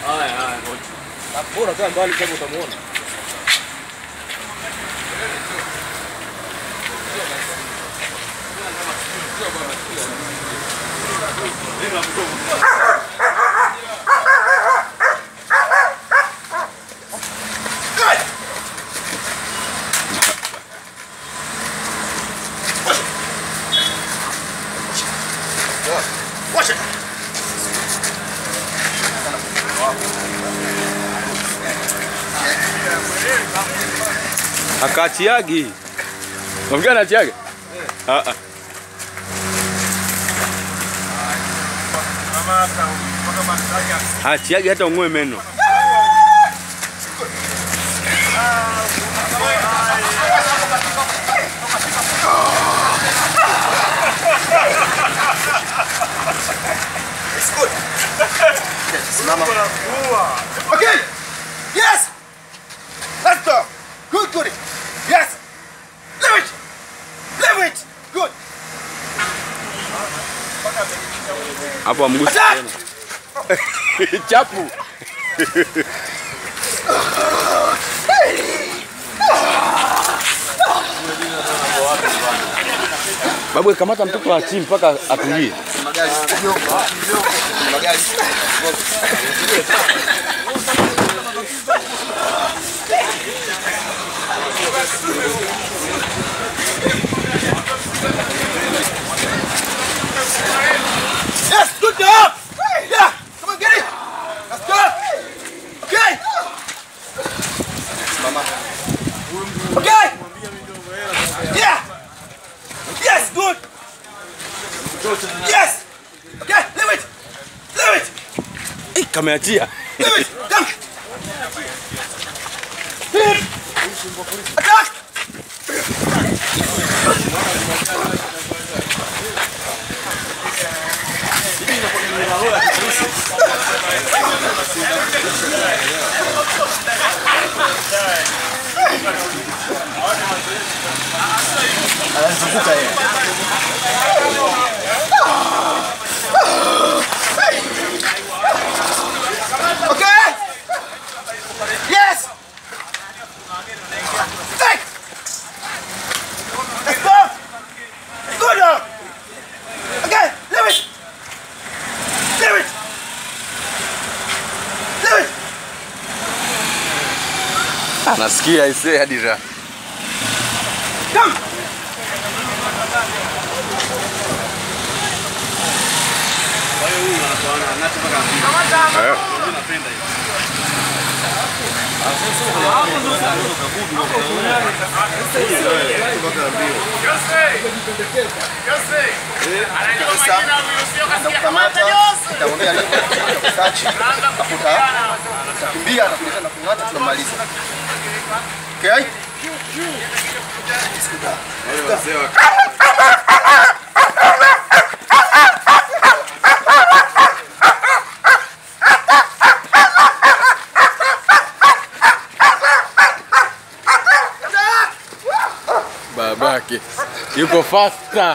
Haya haya ngoja. Bora kaa mbali kama utamuona. Watch it. Akachiagi. Unamjua anachiaga? Ah ah. Hachiagi hata ung'oe meno. It's good. Okay, simama. Okay. Yes. Let's go. Good, good. Yes. Leave it. Leave it. Good. Hapo amgusi Attack! tena. Chapu. Babu kamata mtoto wa chini mpaka atulie. Magari. Magari. Yes, good job. Yeah, come on, get it. Let's go. Okay. Mama. Okay. Yeah. Yes, good. Yes. Okay, leave it. Leave it. Eh, Kameachia. Leave it. Come. Hit. Attack. Anazunguka yeye. Okay? Yes! Take! Let's go! Go now! Okay, leave it! Leave it! Leave it! Anasikia isee hadi raha. Come! Eh. Nitakukamata, nitaongea naye, nitakusearch, utakuta, utakimbia, atakuleta na kung'ata, tunamaliza. Okay? Babake yuko faster.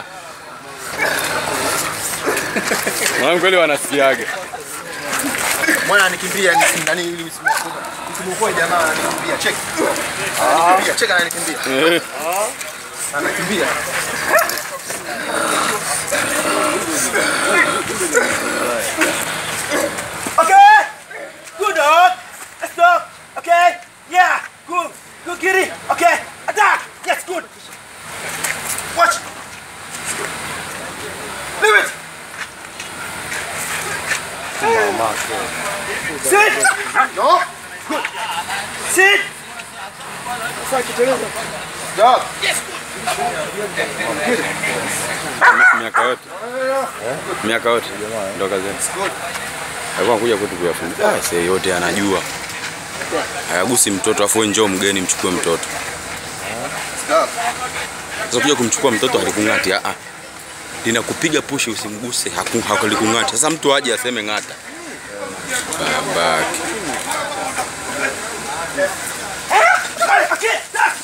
Mwanangu kweli wanasikiaga. Mwana anikimbia ni nani ili usimuokoe. Usimuokoe jamaa ananikimbia. Check. Anakimbia, check ananikimbia. Eh. Anakimbia. Okay. Good dog. Let's go. Okay. Yeah. Good. Good kitty. Okay. Attack. Yes, good. Watch. Leave it. Sit. No. Good. Sit. Dog. Miaka yote. Miaka yote. Ndo kazi yake. Good. Alikuwa anakuja kwetu kuyafundisha. Ah, sasa yote anajua. Hayagusi mtoto afu wewe njoo mgeni mchukue mtoto. Dog. Sasa kuja kumchukua mtoto halikung'ati. Ah ah. Linakupiga pushi usimguse haku- hakulikung'ati. Sasa mtu aje aseme ng'ata. Babake. Okay. Stop.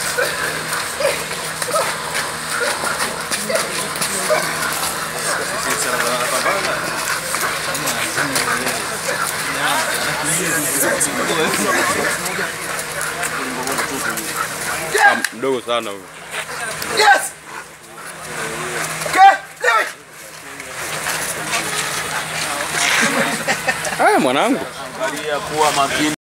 Ah, mdogo sana huyu. Yes. Okay, leave it. Haya mwanangu. Angalia kuwa makini.